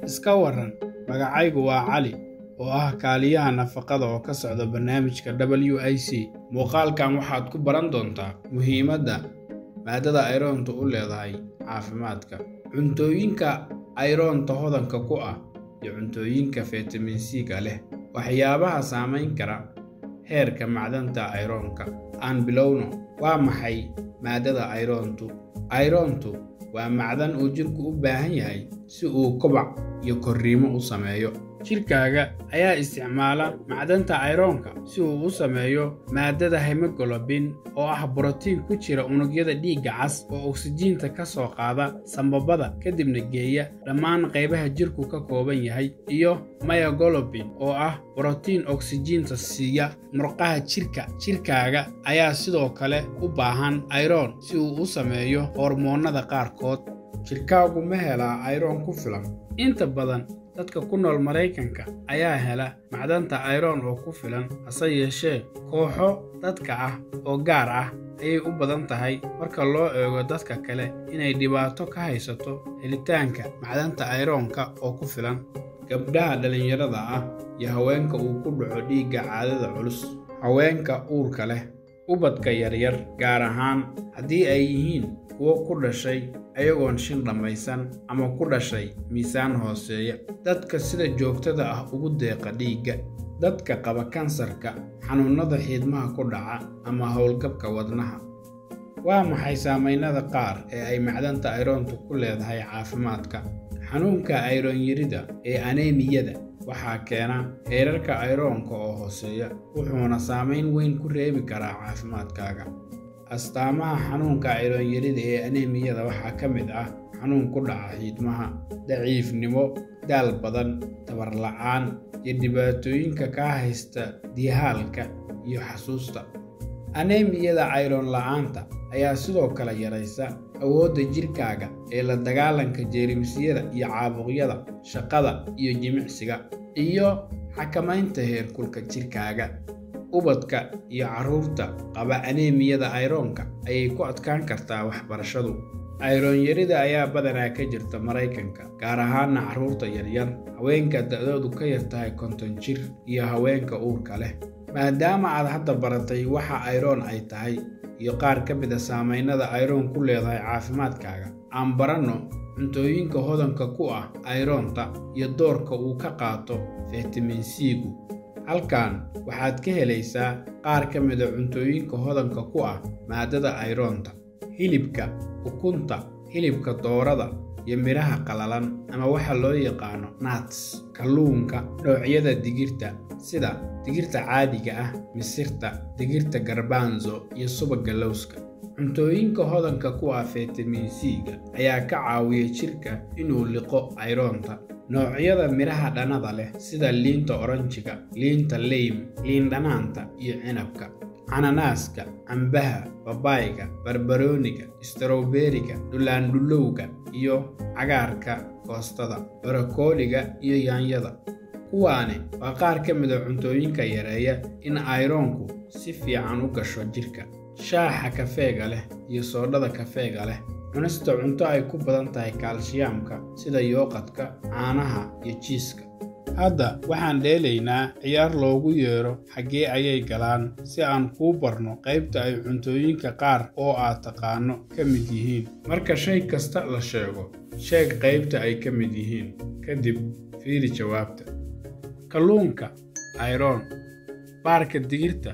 iska waran magacaygu waa cali oo ah kaaliyaha nafaqada oo ka socda barnaamijka w i c muuqaalkan waxaad ku baran doontaa muhiimadda maadada ayroonta u leedahay caafimaadka cuntooyinka ayroonta hodanka ku ah iyo cuntooyinka fitamin c-ga leh waxyaabaha saamayn kara heerka macdanta ayroonka aan bilowno waa maxay maadada ayroontu ayroontu waa macdan uu jidhku u baahan yahay si uu kobac iyo korriimo u sameeyo jidhkaaga ayaa isticmaala macdanta ayroonka si uu u sameeyo maadada hemoglobin oo ah borotiin ku jira unugyada dhiigga cas oo oksijiinta ka soo qaada sambabada kadibna geeya dhammaan qaybaha jidhku ka kooban yahay iyo myogolobin oo ah borotiin oksijiinta siiya murqaha jidhka jidhkaaga ayaa sidoo kale u baahan ayroon si uu u sameeyo hormoonnada qaarkood jidhkaagu ma helaa ayroon ku filan inta badan dadka ku nool maraykanka ayaa hela macdanta ayroon oo ku filan hase yeeshee kooxo dadka ah oo gaar ah ayay u badan tahay marka loo eego dadka kale inay dhibaato ka haysato helitaanka macdanta ayroonka oo ku filan gabdhaha dhallinyarada ah iyo haweenka uu ku dhaco dhiigga caadada culus haweenka uurka leh ubadka yaryar gaar ahaan haddii ay yihiin kuwo ku dhashay ayagoon shin dhammaysan ama ku dhashay miisaan hooseeya dadka sida joogtada ah ugu deeqa dhiigga dadka qaba kansarka xanuunnada xiidmaha ku dhaca ama howlgabka wadnaha waa maxay saamaynada qaar ee ay macdanta ayroontu ku leedahay caafimaadka xanuunka ayroonyarida ee aneemiyada waxaa keena heerarka ayroonka oo hooseeya wuxuuna saamayn weyn ku reebi karaa caafimaadkaaga astaamaha xanuunka ayroonyarida ee aneemiyada waxaa ka mid ah xanuun ku dhaca xiidmaha daciifnimo daal badan tabar la'aan iyo dhibaatooyinka kaa haysta dihaalka iyo xasuusta aneemiyada ayroon la'aanta ayaa sidoo kale yaraysa awoodda jidhkaaga ee la dagaalanka jeermisyada iyo caabuqyada shaqada iyo jimicsiga iyo xakamaynta heerkulka jidhkaaga ubadka iyo carruurta qaba aneemiyada ayroonka ayay ku adkaan kartaa waxbarashadu ayroonyarida ayaa badanaa ka jirta maraykanka gaar ahaana carruurta yaryar haweenka da'doodu ka yar tahay konton jir iyo haweenka uurka leh maadaama aad hadda baratay waxa ayroon ay tahay iyo qaar ka mida saamaynada ayroon ku leedahay caafimaadkaaga aan baranno cuntooyinka hodanka ku ah ayroonta iyo doorka uu ka qaato fitamin c-gu halkan waxaad ka helaysaa qaar ka mida cuntooyinka hodanka ku ah maadada ayroonta hilibka ukunta hilibka doorada iyo midhaha qalalan ama waxa loo yaqaano nats kalluunka noocyada digirta sida digirta caadiga ah misirta digirta garbanzo iyo subagga lowska cuntooyinka hodanka ku ah fitamin c-ga ayaa ka caawiya jidhka inuu liqo ayroonta noocyada midhaha dhannada leh sida liinta oranjiga liinta leym liin dhanaanta iyo cinabka cananaaska cambaha babaayga barbarooniga strowberiga dhulaandhulowga iyo cagaarka koostada barakooliga iyo yaanyada kuwaani waa qaar ka mida cuntooyinka yareeya in ayroonku si fiican u gasho jidhka shaaxa kafeega leh iyo soodhada kafeega leh cunista cunto ay ku badan tahay kaalshiyaamka sida yooqadka caanaha iyo jiiska hadda waxaan dheelaynaa ciyaar loogu yeedho xaggee ayay galaan si aan kuu barno qaybta ay cuntooyinka qaar oo aad taqaano ka mid yihiin marka shay kasta la sheego sheeg qaybta ay ka mid yihiin kadib fiiri jawaabta kalluunka ayroon baarka digirta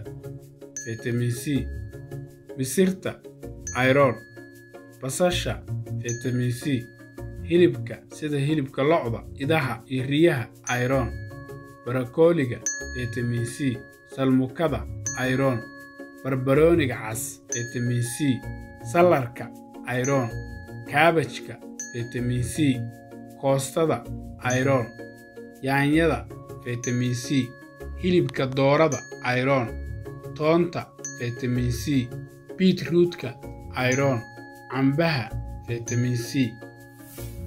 fitamin c misirta ayroon basasha fitamin c hilibka sida hilibka lo'da idaha iyo riyaha ayroon barakooliga fitamin c salmukada ayroon barbarooniga cas fitamin c salarka ayroon kaabajka fitamin c koostada ayroon yaanyada fitamin c hilibka doorada ayroon toonta fitamin c biitruutka ayroon cambaha fitamin c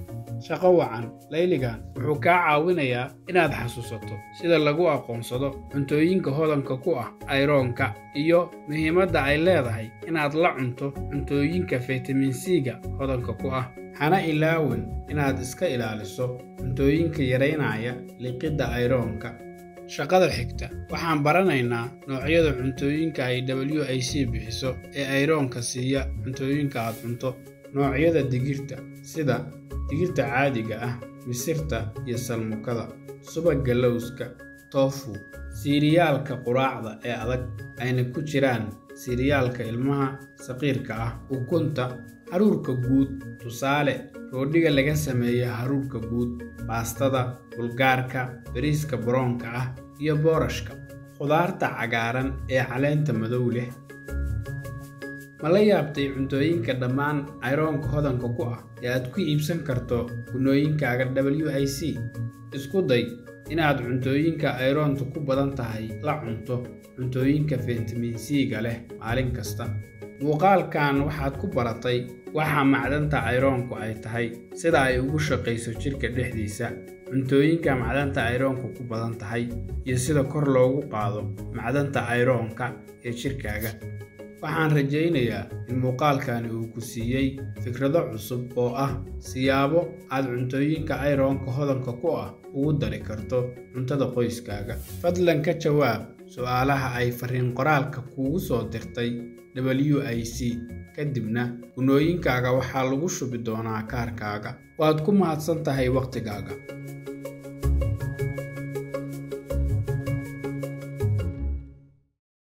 shaqo wacan layligan wuxuu kaa caawinayaa inaad xasuusato sida lagu aqoonsado cuntooyinka hodanka ku ah ayroonka iyo muhiimadda ay leedahay inaad la cunto cuntooyinka faytamin c-ga hodanka ku ah hana ilaawin inaad iska ilaaliso cuntooyinka yaraynaya liqidda ayroonka shaqada xigta waxaan baranaynaa noocyada cuntooyinka ay w i c bixiso ee ayroonka siiya cuntooyinka aad cunto noocyada digirta sida digirta caadiga ah misirta iyo salmukada subagga lowska toofu siiriyaalka quraacda ee adag ayna ku jiraan siiriyaalka ilmaha saqiirka ah ukunta haruurka guud tusaale roodhiga laga sameeya haruurka guud baastada bulgaarka bariiska baroonka ah iyo boorashka khudaarta cagaaran ee caleenta madow leh ma la yaabtay cuntooyinka dhammaan ayroonka hodanka ku ah ee aad ku iibsan karto gunooyinkaaga w i c isku day inaad cuntooyinka ayroonta ku badan tahay la cunto cuntooyinka faytamin c-ga leh maalin kasta muuqaalkan waxaad ku baratay waxa macdanta ayroonku ay tahay sida ay ugu shaqayso jidhka dhexdiisa cuntooyinka macdanta ayroonku ku badan tahay iyo sida kor loogu qaado macdanta ayroonka ee jidhkaaga waxaan rajaynayaa in muuqaalkani uu ku siiyey fikrado cusub oo ah siyaabo aad cuntooyinka ayroonka hodanka ku ah ugu dari karto cuntada qoyskaaga fadlan ka jawaab su'aalaha ay fariin qoraalka kuugu soo dirtay w i c kadibna gunooyinkaaga waxaa lagu shubi doonaa kaarkaaga waad ku mahadsan tahay wakhtigaaga